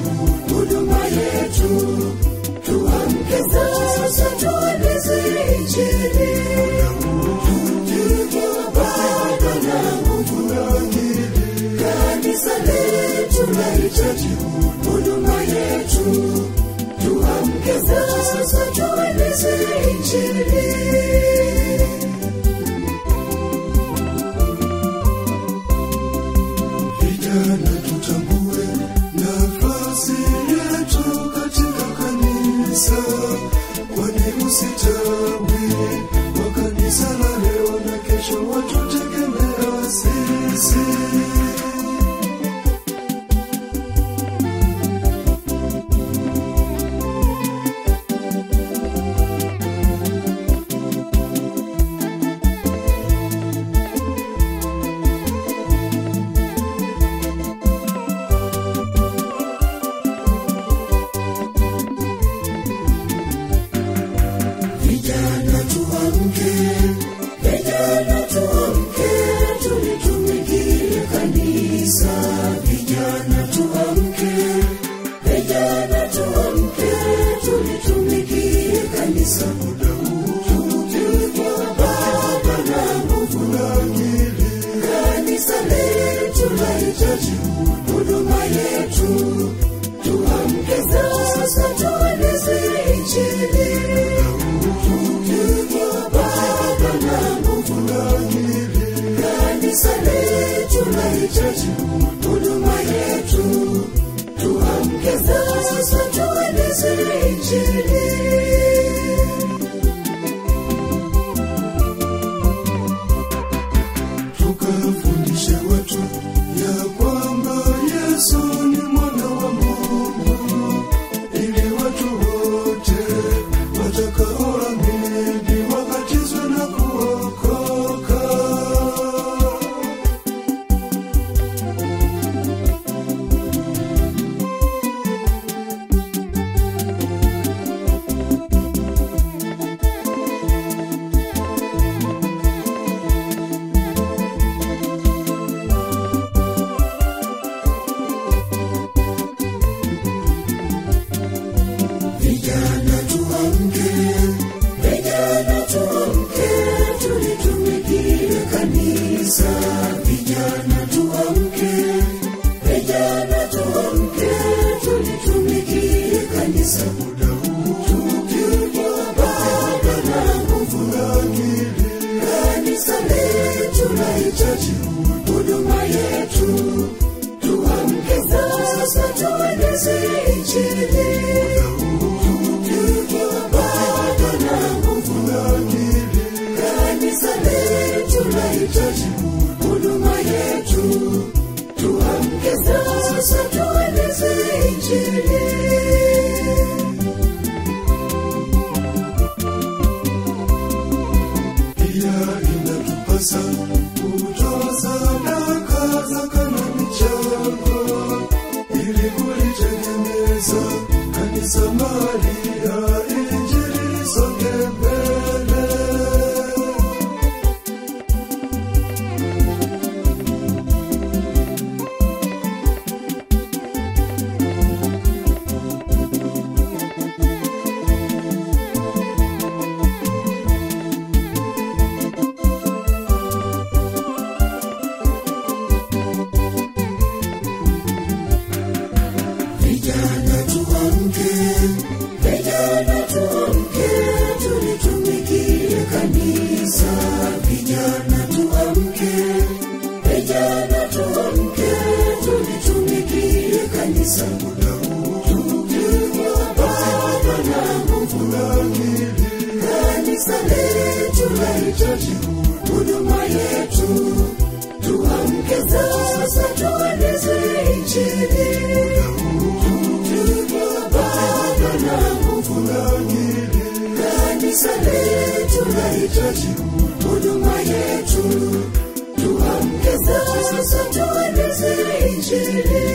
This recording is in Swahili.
huduma yetu tuamke sasa tueneze injili tukiwa bado na nguvu kanisa letu lahitaji huduma yetu tuamke sasa tueneze injili Vijana tutambue nafasi yetu katika kanisa, kwani usitawi wa kanisa la leo na kesho watutegemea sisi. Vijana tuamke, vijana tuamke, tulitumikie kanisa. Vijana tuamke, vijana tuamke, tulitumikie kanisa. Muda huu tukiwa bado na nguvu na akili, kanisa letu lahitaji huduma yetu. Tuamke sasa, tueneze injili tukiwa bado na nguvu na akili, kanisa letu lahitaji huduma yetu. Tuamke sasa, tueneze injili. tukafundishe watu ya kwamba Yesu ni mwana wa Mungu, ili watu wote watakaoamini wabatizwe na kuokoka. Vijana tuamke, vijana tuamke, tulitumikie kanisa. Vijana tuamke, vijana tuamke, tulitumikie kanisa. Muda huu tukiwa bado na nguvu na akili, kanisa letu lahitaji huduma yetu. Tuamke sasa, tueneze injili tukiwa bado na nguvu na akili, kanisa letu lahitaji huduma yetu. Tuamke sasa, tueneze injili. Pia inatupasa kutoa sadaka, zaka na michango ili kulitegemeza kanisa mali ya injili isonge mbele. Vijana tuamke, vijana tuamke, tulitumikie kanisa. Vijana tuamke, vijana tuamke, tulitumikie kanisa. Muda huu tukiwa bado na nguvu na akili, kanisa letu lahitaji huduma yetu. Tuamke sasa, tueneze injili tukiwa bado na nguvu na akili, kanisa letu lahitaji huduma yetu. Tuamke sasa, tueneze injili.